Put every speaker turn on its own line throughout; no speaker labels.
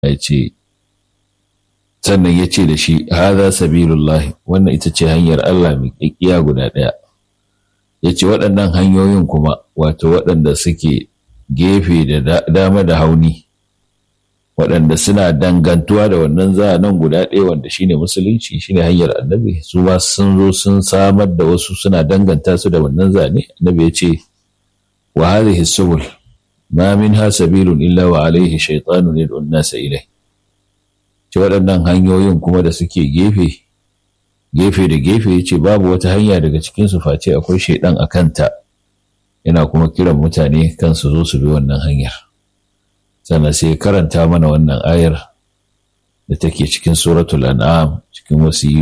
ya ce sannan ya ce da shi haza sabilullahi wannan ita ce hanyar Allah mai ƙiƙiya guda ɗaya ya ce waɗannan hanyoyin kuma wato waɗanda suke gefe da dama da hauni waɗanda suna dangantuwa da wannan nan guda ɗaya wanda shine musulunci shine hanyar annabi su ma sun zo sun samar da wasu suna danganta su da wannan zane annabi ya ce wa hadhihi subul ma minha sabilun illa wa alaihi shaytanun yad'u an-nasa ilai ce waɗannan hanyoyin kuma da suke gefe gefe da gefe ya ce babu wata hanya daga cikin su face akwai shaidan a kanta yana kuma kiran mutane kan su zo su bi wannan hanyar sannan sai karanta mana wannan ayar da take cikin suratul an'am cikin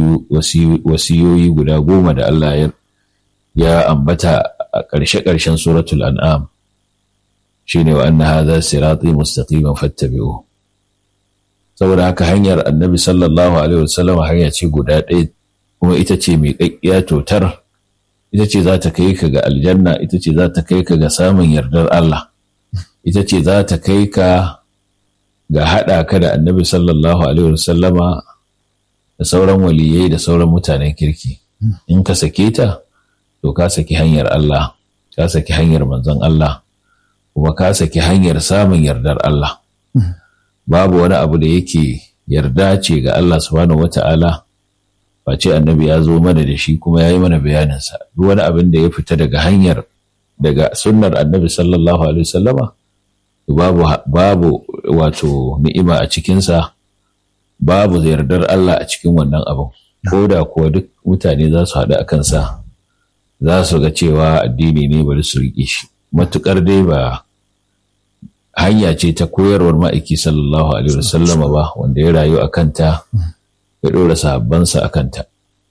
wasiyoyi guda goma da Allah ya ambata a ƙarshe-ƙarshen suratul an'am shine wa anna hadha sirati mustaqiman fattabi'u saboda haka hanyar annabi sallallahu alaihi wasallam hanya ce guda ɗaya kuma ita ce mai ƙaƙƙiya totar ita ce za ta kai ka ga aljanna ita ce za ta kai ka ga samun yardar Allah ita ce za ta kai ka ga haɗa ka da annabi sallallahu alaihi wasallama da sauran waliyai da sauran mutanen kirki in ka sake ta to ka saki hanyar Allah ka saki hanyar manzon Allah kuma ka saki hanyar samun yardar Allah babu wani abu da yake yarda ce ga Allah subhanahu wata'ala face annabi ya zo mana da shi kuma ya yi mana bayaninsa duk wani abin da ya fita daga hanyar daga sunnar annabi sallallahu alaihi wasallama babu babu wato ni'ima a cikinsa babu yardar Allah a cikin wannan abin ko da kuwa duk mutane za su haɗu a kansa za su ga cewa addini ne bari su riƙe shi matuƙar dai ba hanya ce ta koyarwar ma'aiki sallallahu alaihi wasallama ba wanda ya rayu a kanta ya ɗora sahabbansa a kanta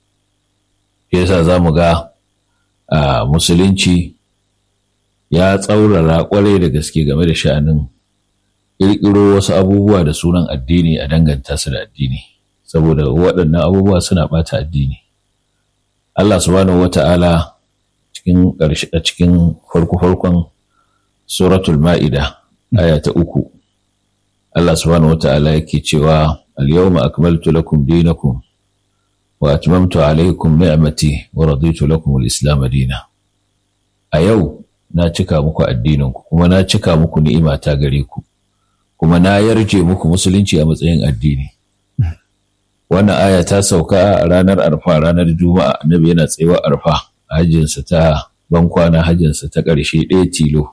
yasa za mu ga a musulunci ya tsaurara kwarai da gaske game da sha'anin ƙirƙiro wasu abubuwa da sunan addini a danganta su da addini saboda waɗannan abubuwa suna ɓata addini Allah subhanahu wata'ala cikin ƙarshe a cikin farko-farkon suratul ma'ida aya ta uku Allah subhanahu wata'ala yake cewa al-yawma akmaltu lakum dinakum wa atmamtu alaykum ni'mati wa raditu lakum al-islam dina a yau na cika muku addininku kuma na cika muku ni'ima ta gare ku kuma na yarje muku musulunci a matsayin addini wannan aya ta sauka a ranar arfa ranar juma'a annabi yana tsayawa arfa hajjinsa ta bankwana hajjinsa ta ƙarshe ɗaya tilo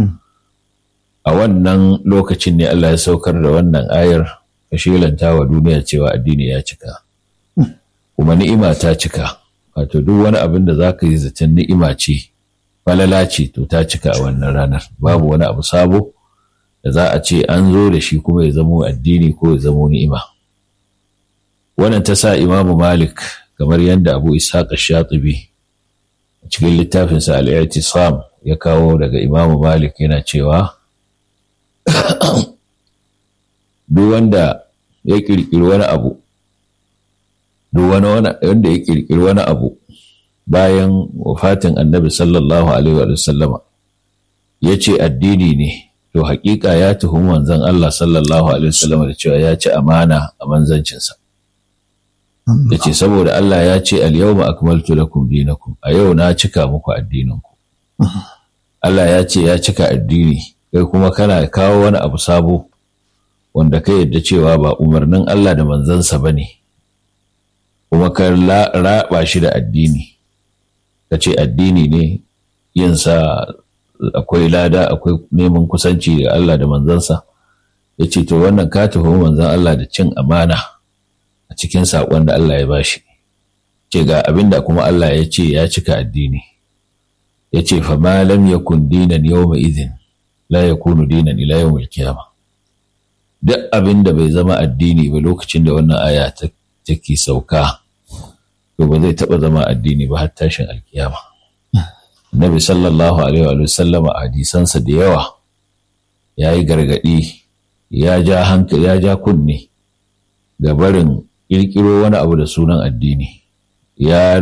a wannan lokacin ne Allah ya saukar da wannan ayar ka shelanta wa duniya cewa addini ya cika kuma ni'ima ta cika wato duk wani abin da za ka yi zaton ni'ima ce falala ce to ta cika a wannan ranar babu wani abu sabo da za a ce an zo da shi kuma ya zamo addini ko ya zamo ni'ima wannan ta sa imamu malik kamar yadda abu ishaq shatibi a cikin littafinsa al-i'tisam ya kawo daga imamu malik yana cewa duk wanda ya kirkiri wani abu duk wanda ya kirkiri wani abu bayan wafatin annabi sallallahu alaihi wa sallama ya ce addini ne to hakika ya tuhumi manzon Allah sallallahu alaihi wa sallama da cewa ya ci amana a manzancinsa ya ce saboda Allah ya ce al-yawma akmaltu lakum dinakum a yau na cika muku addininku Allah ya ce ya cika addini kai kuma kana kawo wani abu sabo wanda ka yadda cewa ba umarnin Allah da manzansa ba ne kuma ka raba shi da addini ka ce addini ne yinsa akwai lada akwai neman kusanci ga Allah da manzansa ya ce to wannan ka tuhumi manzan Allah da cin amana a cikin saƙon da Allah ya bashi ce ga abin da kuma Allah ya ce ya cika addini ya ce fa ma lam yakun dinan yawma idhin la yakunu dinan ila yawmil qiyamah duk abin da bai zama addini ba lokacin da wannan aya take sauka to ba zai taɓa zama addini ba har tashin alkiyama Nabi sallallahu alaihi wa sallama a hadisansa da yawa ya yi gargaɗi ya ja hankali ya ja kunne ga barin ƙirƙiro wani abu da sunan addini ya